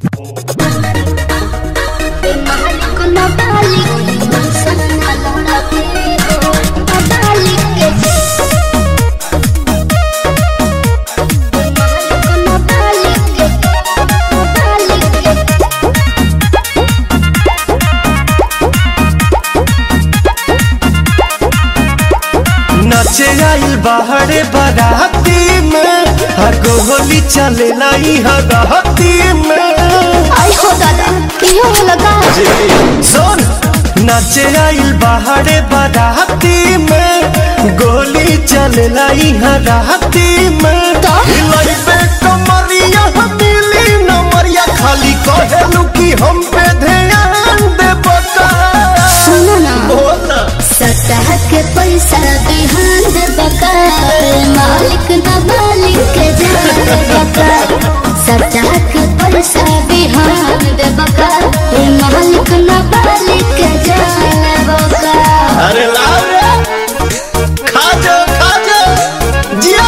नाचे आइल बाहरे बाराती में हर होली चले लाई हराती में आई हो दादा क्यों लगा सुन नाचे आइल बाहरे बाराती में गोली चले लाई हराती में तो? हिलाई पे कमरिया मिली नमरिया खाली कहेलू कि हम पे ध्यान दे बता सुनो ना बोल ना सतह के पैसा बिहान दे बका मालिक ना मालिक के जान बका सतह के पैसा बिहान दे बका मालिक ना मालिक के जान बका अरे लाओ रे खा जा खा जा जिया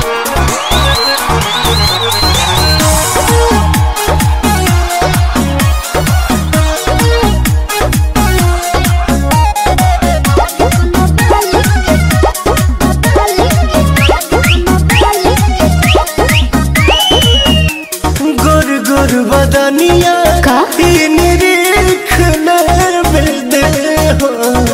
गोर गोर बदनिया का? ई निरीख नर दे हो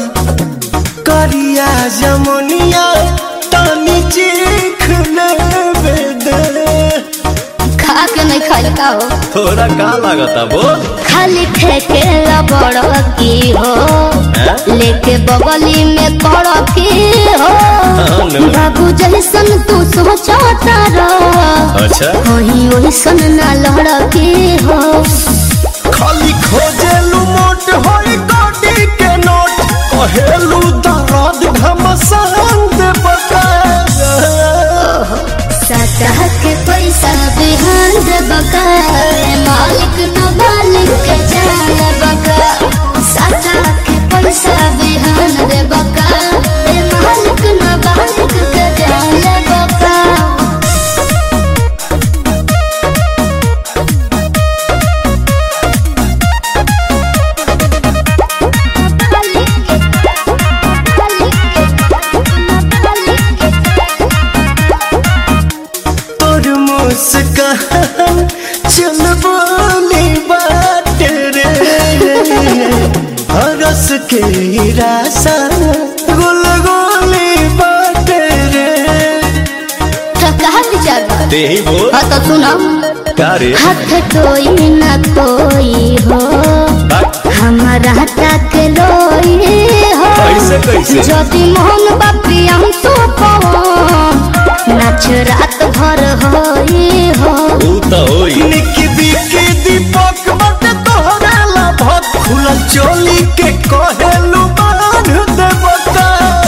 करिया जमुनिया तानी चीख नर दे खा के नहीं खाई का हो थोड़ा का लागता बोल खाली फेंके बड़ की हो लेके बगली में कड़ की हो हाँ, नो। बाबू जैसन तू सोचता रह अच्छा वही वैसन ना लड़ की हो खाली खोजेलू मोट होई गोडी के नोट कहेलू दर्द घमसान दे बका सतह के पैसा बिहान दे बका मालिक न मालिक के जान बका सतह के पैसा बिहान दे बका मालिक न मालिक के जान बका तोर मुस्कान चल बोली बात रे हरस के रासा गुल गोली बात रे कहा विचार बा? ते ही बोल हाँ तो सुनो का रे हाथ कोई न कोई हो हमारा तक लोई हो कैसे, कैसे? ज्योति मोहन बापी हम तो नाच रात भर होई हो ऊ तो होई निकी बिकी दीपक बट तोहरा ला भत खुला चोली के कहेलू बांध दे बता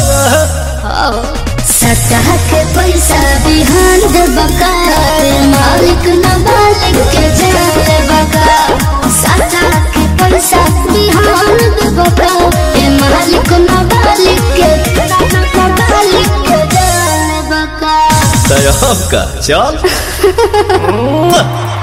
सतह के पैसा बिहान दे बका मालिक न मालिक के जान बका सतह के पैसा बिहान दे बका ए मालिक न मालिक के न मालिक के जान बका तय का चल